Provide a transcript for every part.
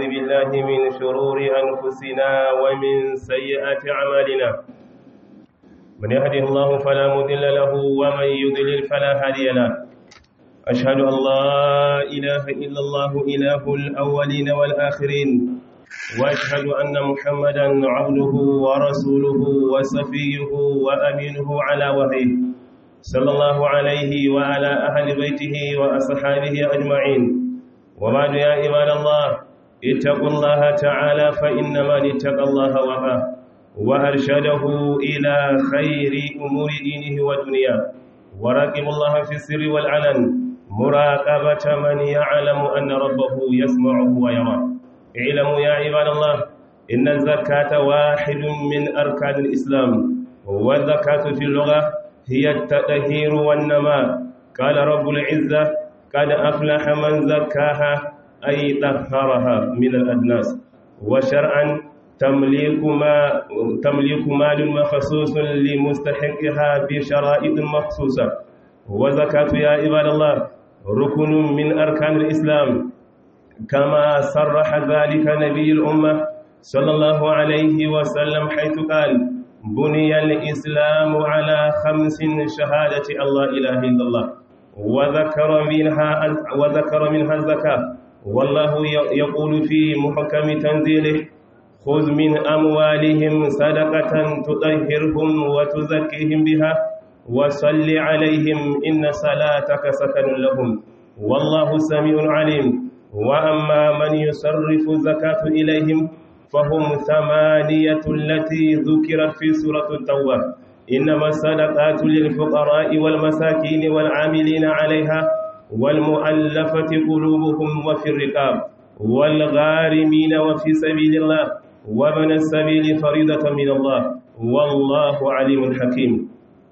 بالله من شرور أنفسنا ومن سيئات أعمالنا من يهده الله فلا مضل له ومن يضلل فلا هادي له أشهد أن لا إله إلا الله إله الأولين والآخرين وأشهد أن محمدا عبده ورسوله وصفيه وأمينه على وحيه صلى الله عليه وعلى أهل بيته وأصحابه أجمعين وبعد يا عباد الله اتقوا الله تعالى فإنما اتقى الله وقاه وأرشده إلى خير أمور دينه ودنياه وراقب الله في السر والعلن مراقبة من يعلم أن ربه يسمعه ويراه اعلموا يا عباد الله إن الزكاة واحد من أركان الإسلام والزكاة في اللغة هي التطهير والنماء قال رب العزة قد أفلح من زكاها أي طهرها من الأدناس وشرعا تمليك ما تمليك مال مخصوص لمستحقها بشرائط مخصوصة وزكاة يا عباد الله ركن من أركان الإسلام كما صرح ذلك نبي الأمة صلى الله عليه وسلم حيث قال بني الإسلام على خمس شهادة الله إله إلا الله وذكر منها وذكر منها الزكاة والله يقول في محكم تنزيله خذ من أموالهم صدقة تطهرهم وتزكيهم بها وصل عليهم إن صلاتك سكن لهم والله سميع عليم وأما من يصرف الزكاة إليهم فهم ثمانية التي ذكرت في سورة التوبة إنما الصدقات للفقراء والمساكين والعاملين عليها والمؤلفة قلوبهم وفي الرقاب والغارمين وفي سبيل الله ومن السبيل فريضة من الله والله عليم حكيم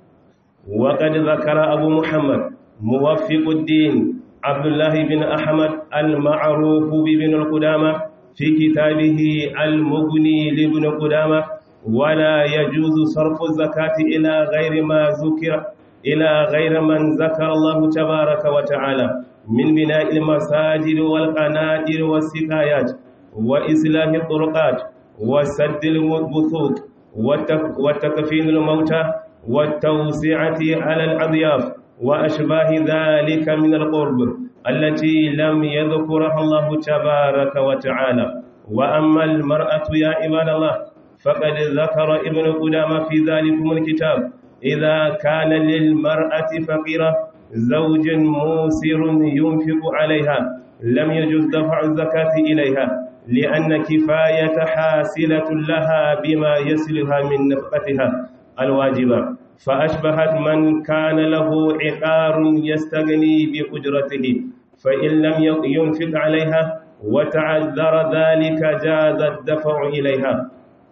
وقد ذكر أبو محمد موفق الدين عبد الله بن أحمد المعروف بابن القدامة في كتابه المغني لابن قدامة ولا يجوز صرف الزكاة إلى غير ما ذكر إلى غير من ذكر الله تبارك وتعالى من بناء المساجد والقنادر والسقايات وإسلام الطرقات وسد البثوث وتكفين الموتى والتوسعة على الأضياف وأشباه ذلك من القرب التي لم يذكرها الله تبارك وتعالى وأما المرأة يا عباد الله فقد ذكر ابن قدامة في ذلكم الكتاب إذا كان للمرأة فقيرة زوج موسر ينفق عليها لم يجوز دفع الزكاة إليها لأن كفاية حاصلة لها بما يصلها من نفقتها الواجبة فأشبهت من كان له عقار يستغني بأجرته فإن لم ينفق عليها وتعذر ذلك جاز الدفع إليها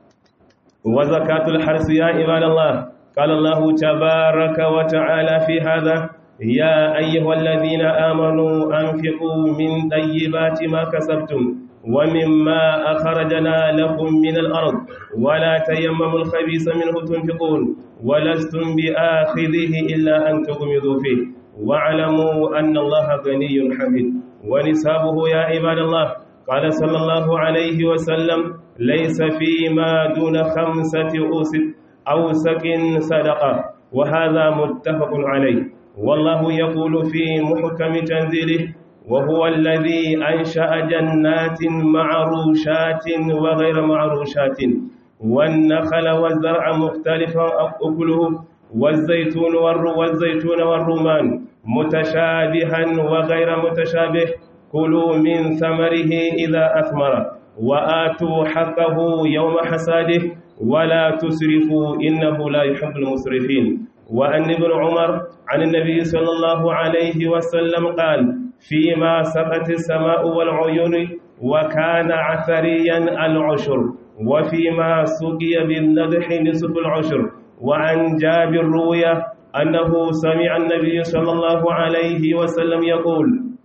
وزكاة الحرث يا عباد الله قال الله تبارك وتعالى في هذا يا أيها الذين آمنوا أنفقوا من طيبات ما كسبتم ومما أخرجنا لكم من الأرض ولا تيمموا الخبيث منه تنفقون ولستم بآخذه إلا أن تغمضوا فيه واعلموا أن الله غني حميد ونسابه يا عباد الله قال صلى الله عليه وسلم ليس فيما دون خمسة أوسك صدقة وهذا متفق عليه والله يقول في محكم تنزيله وهو الذي أنشأ جنات معروشات وغير معروشات والنخل والزرع مختلفا أكله والزيتون والزيتون والرمان متشابها وغير متشابه كلوا من ثمره إذا أثمر وآتوا حقه يوم حساده ولا تسرفوا إنه لا يحب المسرفين وأن ابن عمر عن النبي صلى الله عليه وسلم قال فيما سقت السماء والعيون وكان عثريا العشر وفيما سقي بالنضح نصف العشر وعن جابر روية أنه سمع النبي صلى الله عليه وسلم يقول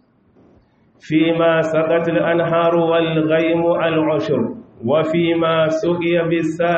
فيما سقت الأنهار والغيم العشر وفيما سقي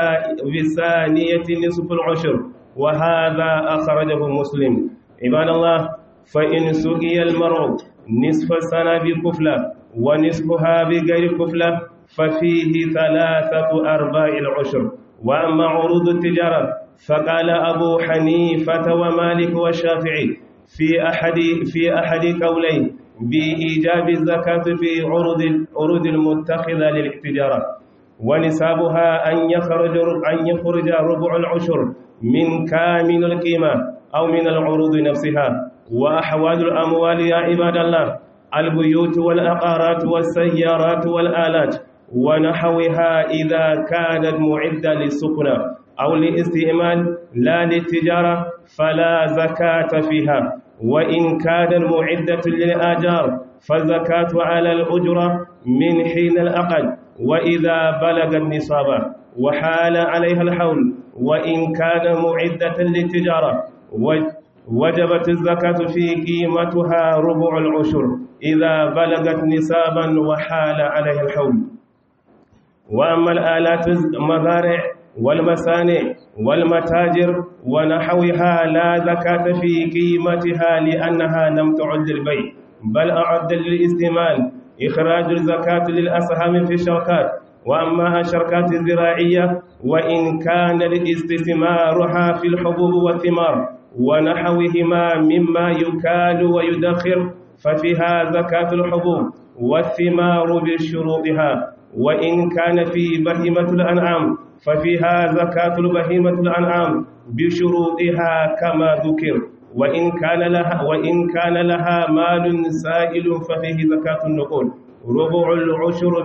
بالثانية نصف العشر وهذا أخرجه مسلم عباد الله فإن سقي المرء نصف السنة بكفلة ونصفها بغير كفلة ففيه ثلاثة أرباع العشر وأما عروض التجارة فقال أبو حنيفة ومالك والشافعي في أحد في أحد قولين بإيجاب الزكاة في عروض عروض المتخذة للتجارة ونسابها أن يخرج أن يخرج ربع العشر من كامل القيمة أو من العروض نفسها وأحوال الأموال يا عباد الله البيوت والعقارات والسيارات والآلات ونحوها إذا كانت معدة للسكنة أو للاستعمال لا للتجارة فلا زكاة فيها وإن كانت معدة للآجار فالزكاة على الأجرة من حين الأقل وإذا بلغ النصاب وحال عليها الحول وإن كان معدة للتجارة وجبت الزكاة في قيمتها ربع العشر إذا بلغت نصابا وحال عليها الحول وأما الآلات المزارع والمصانع والمتاجر ونحوها لا زكاة في قيمتها لأنها لم تعد للبيع بل أعد للاستعمال إخراج الزكاة للأسهم في الشركات وأما الشركات الزراعية وإن كان الاستثمارها في الحبوب والثمار ونحوهما مما يكال ويدخر ففيها زكاة الحبوب والثمار بشروطها وإن كان في بهيمة الأنعام ففيها زكاة البهيمة الأنعام بشروطها كما ذكر وإن كان لها وإن كان لها مال سائل ففيه زكاة النقود ربع العشر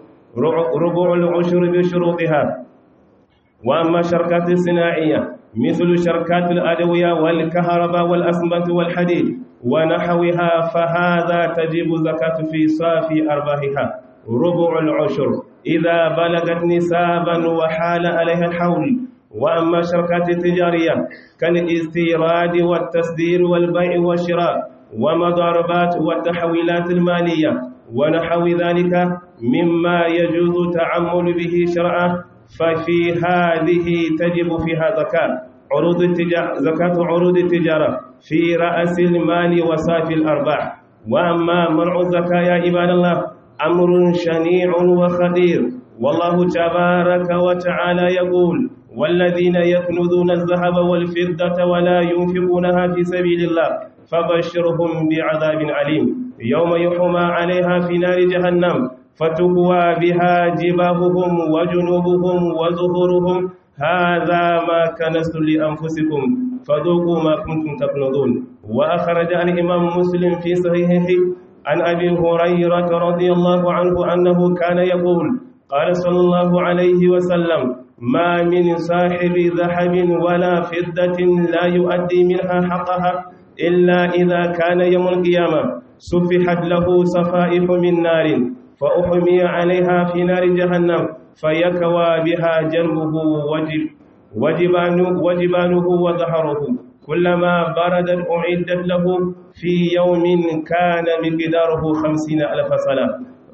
ربع العشر بشروطها وأما الشركات الصناعية مثل شركات الأدوية والكهرباء والأسمنت والحديد ونحوها فهذا تجب زكاة في صافي أرباحها ربع العشر إذا بلغت نسابا وحال عليها الحول وأما الشركات التجارية كالاستيراد والتصدير والبيع والشراء ومضاربات والتحويلات المالية ونحو ذلك مما يجوز تعمل به شرعا ففي هذه تجب فيها زكاة عروض التجارة زكاة عروض التجارة في رأس المال وصافي الأرباح وأما منع الزكاة يا عباد الله أمر شنيع وخطير والله تبارك وتعالى يقول والذين يكنزون الذهب والفضة ولا ينفقونها في سبيل الله فبشرهم بعذاب عليم يوم يحمى عليها في نار جهنم فتقوى بها جباههم وجنوبهم وظهورهم هذا ما كنستم لأنفسكم فذوقوا ما كنتم تكنزون وأخرج الإمام مسلم في صحيحه عن أبي هريرة رضي الله عنه أنه كان يقول قال صلى الله عليه وسلم ما من صاحب ذهب ولا فضة لا يؤدي منها حقها إلا إذا كان يوم القيامة سفحت له صفائح من نار فأحمي عليها في نار جهنم فيكوى بها جنبه وجب وجبانه, وجبانه وظهره كلما بردت أعدت له في يوم كان مقداره خمسين ألف سنة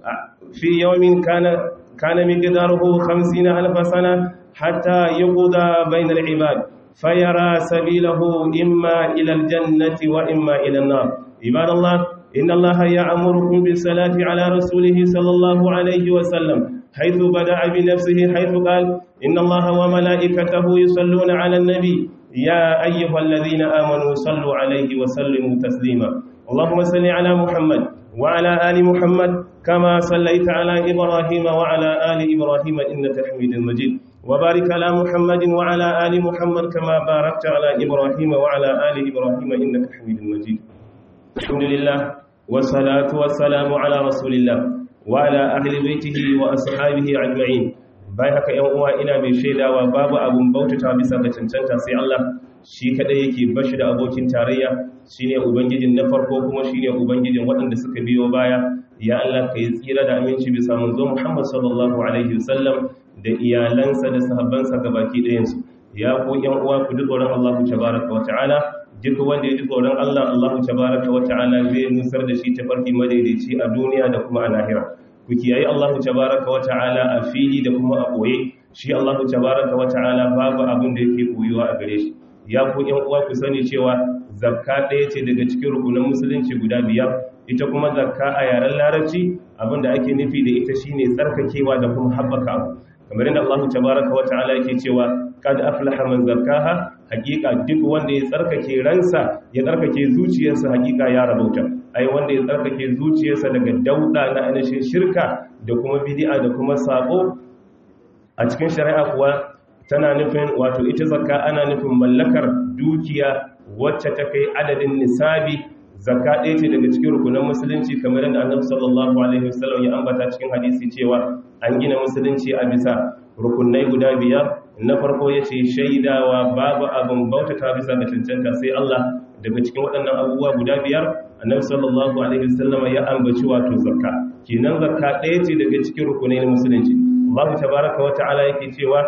في يوم كان كان مقداره خمسين ألف سنة حتى يقضى بين العباد فيرى سبيله إما إلى الجنة وإما إلى النار عباد الله إن الله يأمركم بالصلاة على رسوله صلى الله عليه وسلم حيث بدأ بنفسه حيث قال إن الله وملائكته يصلون على النبي يا أيها الذين آمنوا صلوا عليه وسلموا تسليما اللهم صل على محمد وعلى آل محمد كما صليت على إبراهيم وعلى آل إبراهيم إنك حميد مجيد وبارك على محمد وعلى آل محمد كما باركت على إبراهيم وعلى آل إبراهيم إنك حميد مجيد الحمد لله والصلاة والسلام على رسول الله وعلى أهل بيته وأصحابه أجمعين bai haka ‘yan uwa ina mai shaidawa babu abun bautata bisa ga cancanta sai Allah shi kadai yake bashi da abokin tarayya shine ubangijin na farko kuma shine ubangijin waɗanda suka biyo baya ya Allah ka yi tsira da aminci bisa manzo Muhammad sallallahu alaihi wasallam da iyalansa da sahabbansa gabaki ɗayansu ya ku ‘yan uwa ku ji tsoron Allah tabaraka wa ta'ala duk wanda ya ji tsoron Allah Allah tabaraka wa ta'ala zai nusar da shi tafarki madaidaici a duniya da kuma a lahira ku kiyaye Allah tabaraka wa ta'ala a fili da kuma a boye shi Allah tabaraka wa ta'ala babu abin da yake koyuwa a gare shi ya ku ƴan uwa ku sani cewa zakka ɗaya ce daga cikin rukunin musulunci guda biyar ita kuma zakka a yaren larabci abinda ake nufi da ita shine tsarkakewa da kuma haɓaka abu kamar yadda Allah tabaraka wa ta'ala yake cewa kad aflaha man zakkaha hakika duk wanda ya tsarkake ransa ya tsarkake zuciyarsa hakika ya rabauta ai wanda ya tsarkake zuciyarsa daga dauda na ainihin shirka da kuma bid'a da kuma sabo a cikin shari'a kuwa tana nufin wato ita zakka ana nufin mallakar dukiya wacce ta kai adadin nisabi zakka ɗaya ce daga cikin rukunan musulunci kamar yadda annabi sallallahu alaihi wasallam ya ambata cikin hadisi cewa an gina musulunci a bisa rukunai guda biyar na farko ya ce shaidawa babu abin bautata bisa ga cancanta sai Allah daga cikin waɗannan abubuwa guda biyar annabi sallallahu alaihi wasallam ya ambaci wato zakka kenan zakka ɗaya ce daga cikin rukunai na musulunci Allah tabaraka wa ta'ala yake cewa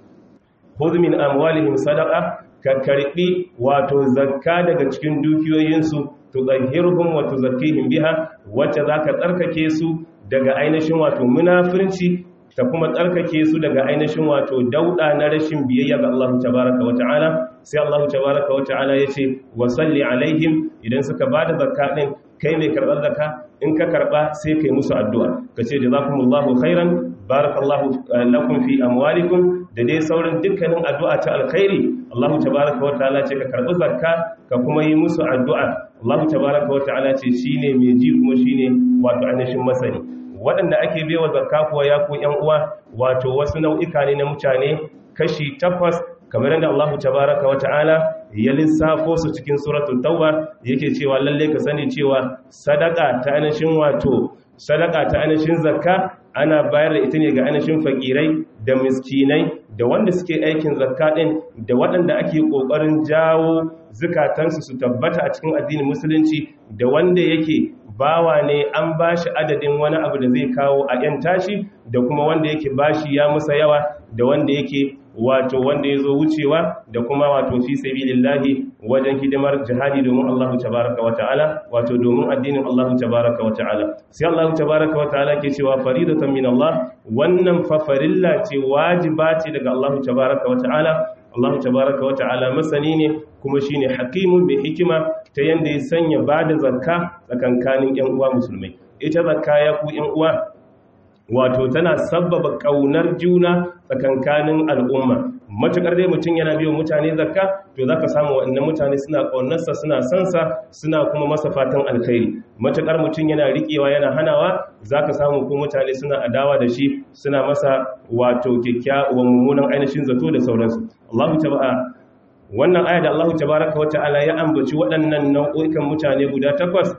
khudh min amwalihim sadaqa ka karbi wato zakka daga cikin dukiyoyinsu tudahhiruhum wa tuzakkihim biha wacce zaka tsarkake su daga ainihin wato munafirci ta kuma tsarkake su daga ainihin wato dauda na rashin biyayya ga Allah tabaraka wa ta'ala sai Allah tabaraka wa ta'ala yace wa salli alaihim idan suka bada zakka din kai mai karbar zakka in ka karba sai kai musu addu'a kace jazakumullahu khairan barakallahu lakum fi amwalikum da dai sauran dukkanin addu'a ta alkhairi Allah tabaraka wa ta'ala ce ka karbi zakka ka kuma yi musu addu'a Allah tabaraka wa ta'ala ce shine mai ji kuma shine wato ainihin masani waɗanda ake bewa zakka kuwa ya ku ƴan uwa wato wasu nau'ika ne na mutane kashi takwas kamar yadda Allah tabaraka wa ta'ala ya lissafo su cikin suratul tauba yake cewa lalle ka sani cewa sadaka ta ainihin wato sadaka ta ainihin zakka ana bayar da ita ne ga ainihin fakirai da miskinai da wanda suke aikin zakka din da waɗanda ake ƙoƙarin jawo zukatansu su tabbata a cikin addinin musulunci da wanda yake bawa ne an bashi adadin wani abu da zai kawo a yan tashi da kuma wanda yake bashi ya musa yawa da wanda yake wato wanda ya zo wucewa da kuma wato fi sabilillahi wajen hidimar jihadi domin Allah tabaraka wa ta'ala wato domin addinin Allah tabaraka wa ta'ala sai Allah tabaraka wa ta'ala ke cewa faridatan min Allah wannan fa farilla ce wajiba ce daga Allah tabaraka wa ta'ala Allah tabaraka wa ta'ala masani ne kuma shine hakimun mai hikima ta yanda ya sanya bada zakka tsakankanin yan uwa musulmai ita zakka ya ku yan uwa wato tana sabbaba kaunar juna tsakankanin al'umma matukar dai mutum yana biyo mutane zakka to zaka samu waɗannan mutane suna ƙaunarsa suna sansa suna kuma masa fatan alkhairi matukar mutum yana riƙewa yana hanawa zaka samu ko mutane suna adawa da shi suna masa wato kyakkyawan mummunan ainihin zato da sauransu Allahu taba'a wannan aya da Allahu tabaraka wa ta'ala ya ambaci waɗannan nau'o'ikan mutane guda takwas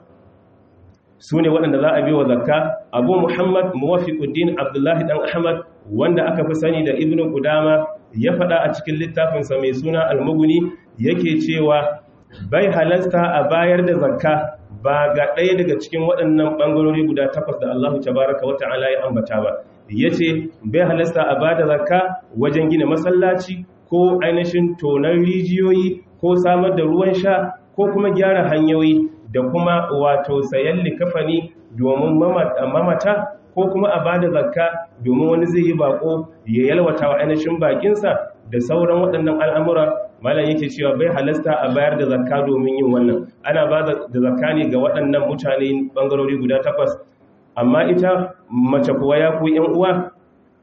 su ne waɗanda za a biyo zakka abu muhammad muwafiquddin abdullahi dan ahmad wanda aka fi sani da ibnu qudama ya faɗa a cikin littafinsa mai suna almuguni yake cewa bai halasta a bayar da zakka ba ga ɗaya daga cikin waɗannan ɓangarori guda takwas da allahu tabaraka wa ta'ala ya ambata ba ya ce bai halasta a bada zakka wajen gina masallaci ko ainihin tonon rijiyoyi ko samar da ruwan sha ko kuma gyara hanyoyi da kuma wato sayan likafani domin mamata ko kuma a bada zakka domin wani zai yi bako ya yalwata wa ainihin bakinsa da sauran waɗannan al'amura malam yake cewa bai halasta a bayar da zakka domin yin wannan ana ba da zakka ne ga waɗannan mutane ɓangarori guda takwas amma ita mace kuwa ya ku ‘yan uwa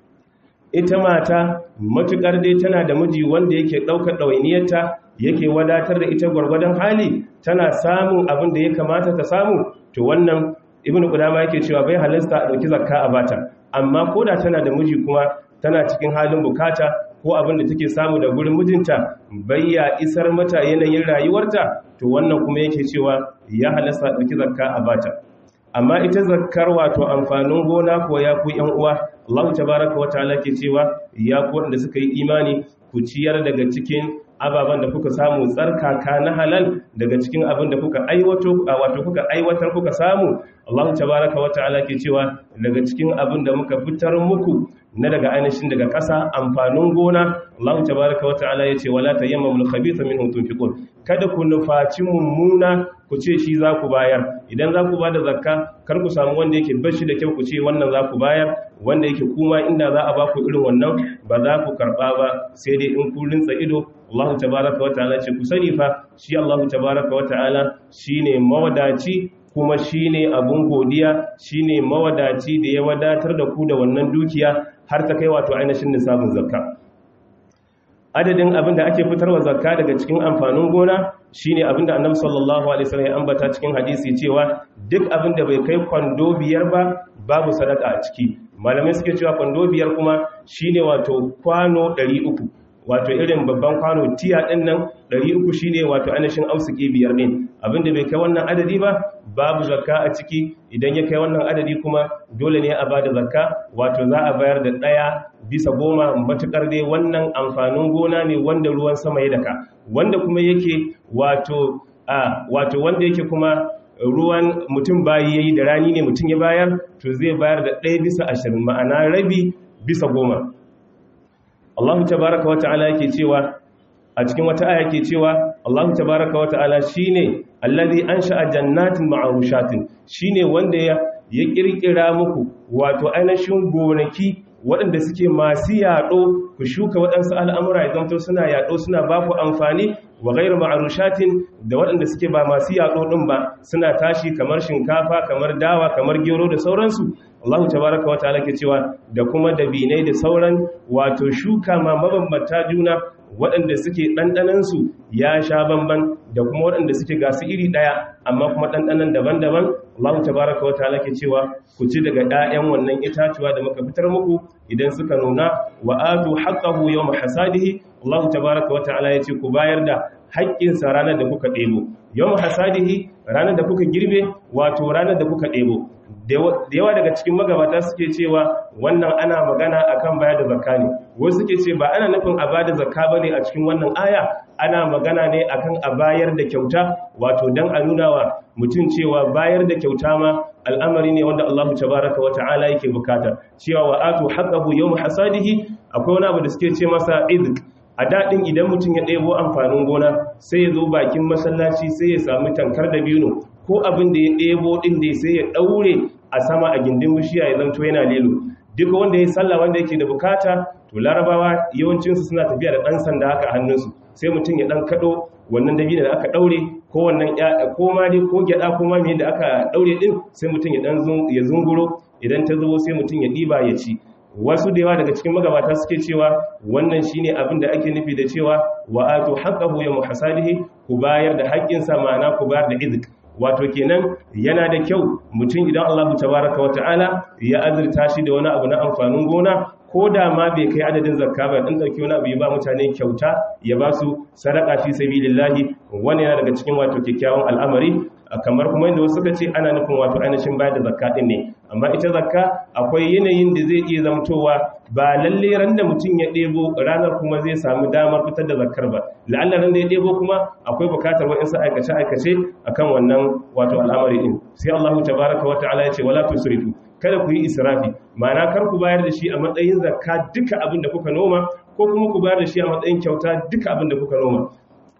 ita mata matuƙar dai tana da miji wanda yake ɗaukar ɗawainiyarta yake wadatar da ita gwargwadon hali tana samun abin da ya kamata ta samu to wannan ibn qudama yake cewa bai halasta a dauki zakka a bata amma koda tana da miji kuma tana cikin halin bukata ko abin da take samu da gurin mijinta bayya isar mata yanayin rayuwarta to wannan kuma yake cewa ya halasta a dauki zakka a bata amma ita zakkar wato amfanin gona ko ya ku yan uwa Allah tabaaraka wa ta'ala ke cewa ya ku wanda suka yi imani ku ciyar daga cikin ababen da kuka samu tsarkaka na halal daga cikin abin da kuka aiwato wato kuka aiwatar kuka samu Allah tabaraka wa ta'ala ke cewa daga cikin abin da muka fitar muku na daga ainihin daga ƙasa amfanin gona Allah tabaraka wa ta'ala ya ce wala tayammamul khabitha minhu tunfiqun kada ku nufaci mummuna ku ce shi za ku bayar idan za ku ba da zakka kar ku samu wanda yake bashi da kyau ku ce wannan za ku bayar wanda yake kuma inda za a ba ku irin wannan ba za ku karɓa ba sai dai in ku rinsa ido Allah tabaraka wa ta'ala ce ku sani fa shi Allah tabaraka wa ta'ala shine mawadaci kuma shine abun godiya shine mawadaci da ya wadatar da ku da wannan dukiya har ta kai wato ainihin nisabin zakka adadin abin da ake fitarwa zakka daga cikin amfanin gona shine abin da annabi sallallahu alaihi wasallam ya ambata cikin hadisi cewa duk abin da bai kai kwando biyar ba babu sadaka a ciki malamai suke cewa kwando biyar kuma shine wato kwano 300 wato irin babban kwano tiya din nan 300 shine wato ainihin ausiki biyar din abin da bai kai wannan adadi ba babu zakka a ciki idan ya kai wannan adadi kuma dole ne a bada zakka wato za a bayar da daya bisa goma matukar dai wannan amfanin gona ne wanda ruwan sama ya daka wanda kuma yake wato a wato wanda yake kuma ruwan mutum bayi yayi da rani ne mutum ya bayar to zai bayar da ɗaya bisa ashirin ma'ana rabi bisa goma Allah tabaraka wata'ala yake cewa a cikin wata aya yake cewa Allah tabaraka wata'ala shine allazi ansha'a jannatin ma'arushatin shine wanda ya ya kirkira muku wato ainihin gonaki waɗanda suke masu yaɗo ku shuka waɗansu al'amura ya zamto suna yaɗo suna ba ku amfani wa gairu ma'arushatin da waɗanda suke ba masu yaɗo ɗin ba suna tashi kamar shinkafa kamar dawa kamar gero da sauransu Allah tabaraka wa ta'ala ke cewa da kuma dabinai da sauran wato shuka ma mabambanta juna waɗanda suke ɗanɗanansu ya sha bamban da kuma waɗanda suke gasu iri ɗaya amma kuma ɗanɗanan daban-daban Allah tabaraka wa ta'ala ke cewa ku ci daga ɗayan wannan itatuwa da muka fitar muku idan suka nuna wa atu haqqahu yawma hasadihi Allah tabaraka wa ta'ala ya ce ku bayar da haƙƙinsa ranar da kuka ɗebo yawma hasadihi ranar da kuka girbe wato ranar da kuka ɗebo da yawa daga cikin magabata suke cewa wannan ana magana akan bayar da zakka ne wasu suke ce ba ana nufin a bada zakka bane a cikin wannan aya ana magana ne akan a bayar da kyauta wato dan a nuna wa mutum cewa bayar da kyauta ma al'amari ne wanda Allah tabaraka wa ta'ala yake bukata cewa wa atu haqqahu yawm hasadihi akwai wani abu da suke ce masa izq a daɗin idan mutum ya ɗebo amfanin gona sai ya zo bakin masallaci sai ya sami tankar da biyu ko abin da ya ɗebo ɗin da sai ya ɗaure a sama a gindin bishiya ya zanto yana lelo duk wanda ya salla wanda yake da bukata to larabawa yawancinsu suna tafiya da ɗan sanda haka a hannunsu sai mutum ya ɗan kaɗo wannan dabino da aka ɗaure ko wannan ko ma dai ko gyaɗa ko ma me da aka ɗaure ɗin sai mutum ya ɗan ya zunguro idan ta zo sai mutum ya ɗiba ya ci wasu da yawa daga cikin magabata suke cewa wannan shine abin da ake nufi da cewa wa atu haqqahu yawm hasadihi ku bayar da haƙƙinsa ma'ana ku bayar da izk wato kenan yana da kyau mutum idan Allah tabaraka wa ta'ala ya azurta shi da wani abu na amfanin gona ko da ma bai kai adadin zakka ba dan dauki wani abu ya ba mutane kyauta ya ba su sadaka fi sabilillahi wani yana daga cikin wato kyakkyawan al'amari kamar kuma yadda wasu suka ce ana nufin wato ainihin bayar da zakka din ne amma ita zakka akwai yanayin da zai iya zamtowa ba lalle ran da mutum ya ɗebo ranar kuma zai samu damar fitar da zakkar ba la'alla ran da ya ɗebo kuma akwai bukatar wa'insu aikace aikace akan wannan wato al'amari din sai Allahu tabaraka wa ta'ala ya ce wala tusrifu kada ku yi israfi ma'ana kar ku bayar da shi a matsayin zakka duka abin da kuka noma ko kuma ku bayar da shi a matsayin kyauta duka abin da kuka noma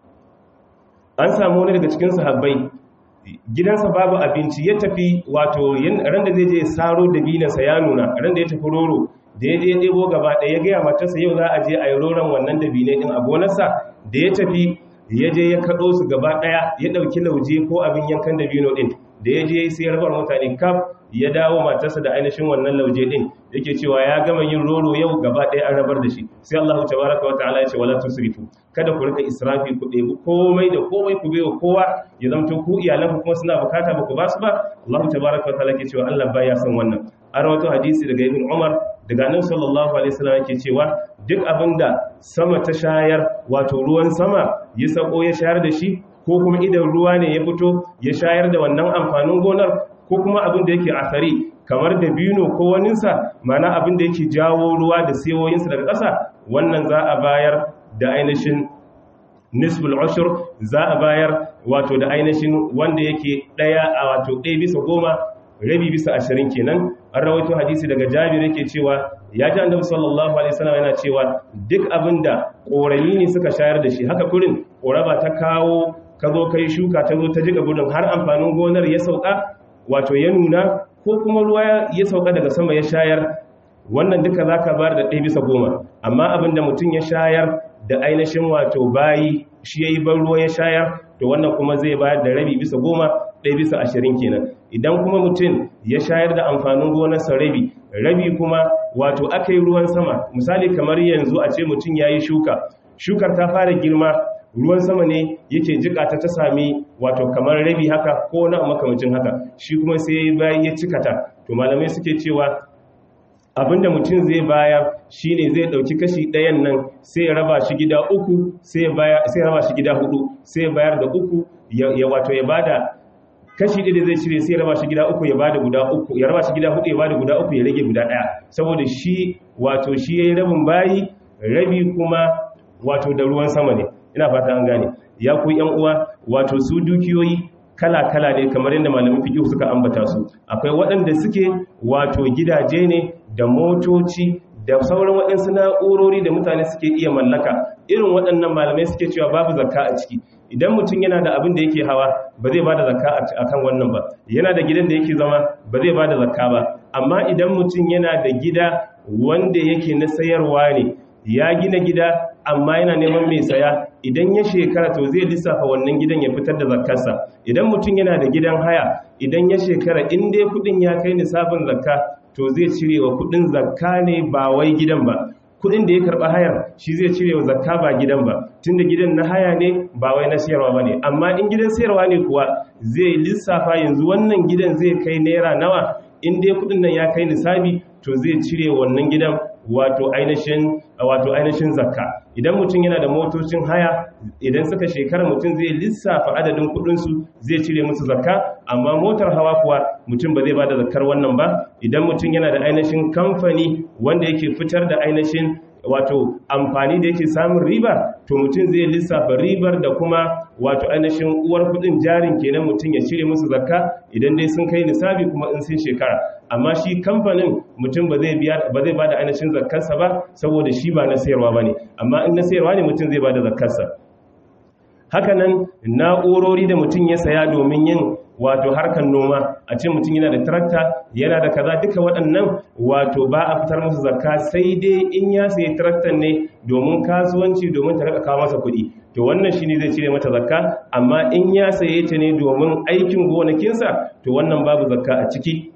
an samu wani daga cikin sahabbai gidansa babu abinci ya tafi wato ran da zai je saro da binansa ya nuna ran da ya tafi roro da ya je ya ɗebo gaba ɗaya ya gaya matarsa yau za a je a yi roron wannan da binai ɗin a gonarsa da ya tafi ya je ya kaɗo su gaba ɗaya ya ɗauki lauje ko abin yankan da bino ɗin da ya je sai ya rabar mutane kaf ya dawo matarsa da ainihin wannan lauje ɗin yake cewa ya gama yin roro yau gaba ɗaya an rabar da shi sai Allah tabaraka wa ta'ala ya ce wala tusrifu kada ku rika israfi ku ɗebi komai da komai ku bai kowa ya zamto ku iyalan kuma suna bukata ba ku ba su ba Allah tabaraka wa ta'ala ke cewa Allah baya son wannan an rawaito hadisi daga Ibn Umar daga Annabi sallallahu alaihi wasallam yake cewa duk abinda sama ta shayar wato ruwan sama ya sako ya shayar da shi ko kuma idan ruwa ne ya fito ya shayar da wannan amfanin gonar ko kuma abin da yake asari kamar da bino ko waninsa mana abin da yake jawo ruwa da sewoyinsa daga ƙasa wannan za a bayar da ainihin nisbul ushur za a bayar wato da ainihin wanda yake ɗaya a wato ɗaya bisa goma rabi bisa ashirin kenan an rawaito hadisi daga jabir yake cewa ya ji annabi sallallahu alaihi wasallam yana cewa duk abinda korami ne suka shayar da shi haka kurin koraba ta kawo ka zo kai shuka ta zo ta jiga gudun har amfanin gonar ya sauka wato ya nuna ko kuma ruwa ya sauka daga sama ya shayar wannan duka za ka bayar da ɗaya bisa goma amma abinda mutum ya shayar da ainihin wato bayi shi ya yi ban ruwa ya shayar to wannan kuma zai bayar da rabi bisa goma ɗaya bisa ashirin kenan idan kuma mutum ya shayar da amfanin gonarsa rabi rabi kuma wato aka yi ruwan sama misali kamar yanzu a ce mutum ya yi shuka shukar ta fara girma ruwan sama ne yake jikata ta sami wato kamar rabi haka ko na makamacin haka shi kuma sai bayan ya cikata to malamai suke cewa abinda mutum zai bayar shine zai dauki kashi ɗayan nan sai ya raba shi gida uku sai ya raba shi gida hudu sai ya bayar da uku ya wato ya bada kashi ɗaya da zai cire sai ya raba shi gida uku ya bada guda uku ya raba shi gida hudu ya bada guda uku ya rage guda ɗaya saboda shi wato shi yayi rabin bayi rabi kuma wato da ruwan sama ne ina fata an gane ya ku yan uwa wato su dukiyoyi kala-kala ne kamar yadda malamin fiqh suka ambata su akwai waɗanda suke wato gidaje ne da motoci da sauran waɗansu na'urori da mutane suke iya mallaka irin waɗannan malamai suke cewa babu zakka a ciki idan mutum yana da abin da yake hawa ba zai bada zakka a kan wannan ba yana da gidan da yake zama ba zai bada zakka ba amma idan mutum yana da gida wanda yake na sayarwa ne ya gina gida amma yana neman mai saya idan ya shekara to zai lissafa wannan gidan ya fitar da zakkarsa idan mutum yana da gidan haya idan ya shekara in dai kudin ya kai nisabin zakka to zai cire wa kudin zakka ne ba wai gidan ba kudin da ya karba hayar shi zai cire wa zakka ba gidan ba tunda gidan na haya ne ba wai na sayarwa ba ne amma in gidan sayarwa ne kuwa zai lissafa yanzu wannan gidan zai kai naira nawa in dai kudin nan ya kai nisabi to zai cire wannan gidan wato ainihin wato ainihin zakka idan mutum yana da motocin haya idan suka shekara mutum zai lissafa adadin kudinsu zai cire musu zakka amma motar hawa kuwa mutum ba zai ba da zakkar wannan ba idan mutum yana da ainihin kamfani wanda yake fitar da ainihin wato amfani da yake samun riba to mutum zai lissafa ribar da kuma wato ainihin uwar kudin jarin kenan mutum ya cire musu zakka idan dai sun kai nisabi kuma in sun shekara amma shi kamfanin mutum ba zai biya ba zai bada ainihin zakkarsa ba saboda shi ba na sayarwa bane amma in na sayarwa ne mutum zai bada zakkarsa hakanan na'urori da mutum ya saya domin yin wato harkar noma a ce mutum yana da tarakta yana da kaza duka waɗannan wato ba a fitar musu zakka sai dai in ya sayi taraktar ne domin kasuwanci domin ta raka kawo masa kuɗi to wannan shine zai cire mata zakka amma in ya saye ta ne domin aikin gonakinsa to wannan babu zakka a ciki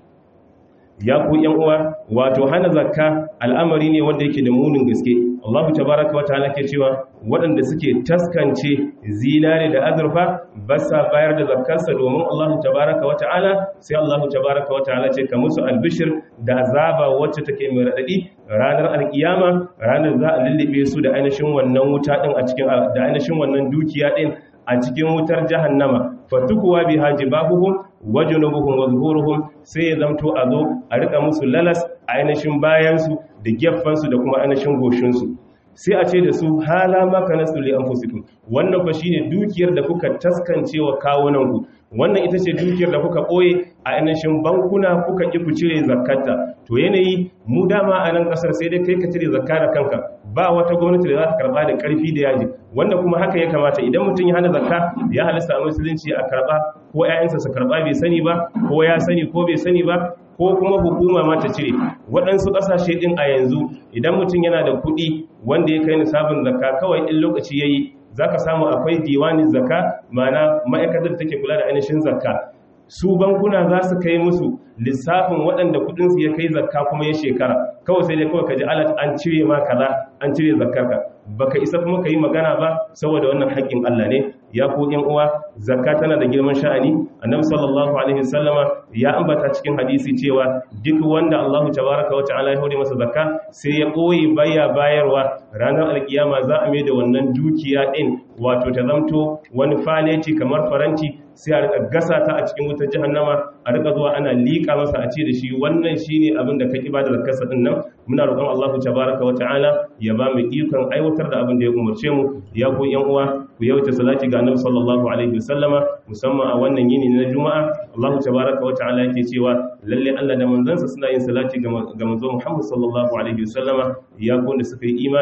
ya ku yan uwa wato hana zakka al'amari ne wanda yake da munin gaske Allah tabaraka wa ta'ala ke cewa waɗanda suke taskance zinare da azurfa ba sa bayar da zakkarsa domin Allah tabaraka wa ta'ala sai Allah tabaraka wa ta'ala ce ka musu albishir da azaba wacce take mai radadi ranar alkiyama ranar za a lullube su da ainihin wannan wuta din a cikin da ainihin wannan dukiya din a cikin wutar jahannama fatukuwa bi hajibahuhum wajunubuhum wa zuhuruhum sai ya zamto a zo a rika musu lalas a ainihin bayansu da geffansu da kuma ainihin goshinsu sai a ce da su hala maka nasu li anfusikum wannan fa shine dukiyar da kuka taskance wa kawunanku wannan ita ce dukiyar da kuka ɓoye a ainihin bankuna kuka ƙi ku cire zakkata to yanayi mu dama a nan ƙasar sai dai kai ka cire zakka da kanka ba wata gwamnati da za ta karɓa da ƙarfi da yaji wanda kuma haka ya kamata idan mutum ya hana zakka ya halasta a musulunci a karɓa ko 'ya'yansa su karɓa bai sani ba ko ya sani ko bai sani ba ko kuma hukuma ma ta cire waɗansu ƙasashe ɗin a yanzu idan mutum yana da kuɗi wanda ya kai nisabin zakka kawai in lokaci ya yi za ka samu akwai diwanin zakka mana ma'aikatar take kula da ainihin zakka su bankuna za su kai musu lissafin waɗanda kudinsu ya kai zakka kuma ya shekara kawai sai dai kawai ka ji alat an cire ma kaza an cire zakkarka baka isa kuma ka yi magana ba saboda wannan haƙƙin Allah ne ya ku ƴan uwa zakka tana da girman sha'ani annabi sallallahu alaihi wasallama ya ambata cikin hadisi cewa duk wanda Allahu tabaraka wa ta'ala ya hore masa zakka sai ya koyi baya bayarwa ranar alkiyama za a mai da wannan dukiya din wato ta zamto wani faleci kamar faranti sai a rika gasa ta a cikin wutar jahannama a rika zuwa ana liƙa masa a ce da shi wannan shine abin da kake bada zakarsa din nan muna roƙon Allahu tabaraka wa ta'ala ya ba mu ikon aiwatar da abin da ya umarce mu ya ku yan uwa ku yawaita salati ga Annabi sallallahu alaihi wasallama musamman a wannan yini na Juma'a Allahu tabaraka wa ta'ala yake cewa lalle Allah da manzansa suna yin salati ga manzo Muhammad sallallahu alaihi wasallama ya ku da suka yi imani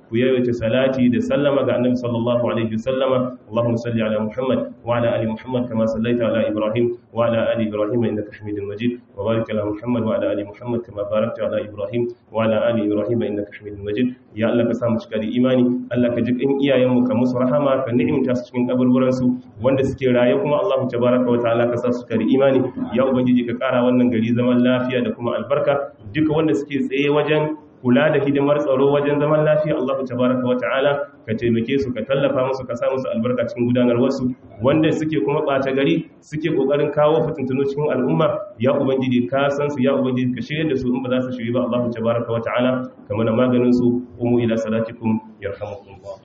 ku yawaita salati da sallama ga annabi sallallahu alaihi wasallama Allahumma salli ala Muhammad wa ala ali Muhammad kama sallaita ala Ibrahim wa ala ali Ibrahim innaka Hamidum Majid wa barik ala Muhammad wa ala ali Muhammad kama barakta ala Ibrahim wa ala ali Ibrahim innaka Hamidum Majid ya Allah ka samu cika da imani Allah ka ji kan iyayen mu ka musu rahama ka ni'imta su cikin kaburburan su wanda suke raye kuma Allah tabaraka wa ta'ala ka sa su cika da imani ya ubangiji ka kara wannan gari zaman lafiya da kuma albarka duka wanda suke tsaye wajen kula da hidimar tsaro wajen zaman lafiya Allah tabaraka wa ta'ala ka taimake su ka tallafa musu ka sa musu albarka cikin gudanar wasu wanda suke kuma ɓata gari suke kokarin kawo fitintunu cikin al'umma ya ubangiji ka san su ya ubangiji ka shirye da su in ba za su shiri ba Allah tabaraka wa ta'ala kamar maganin su umu ila salatikum yarhamukum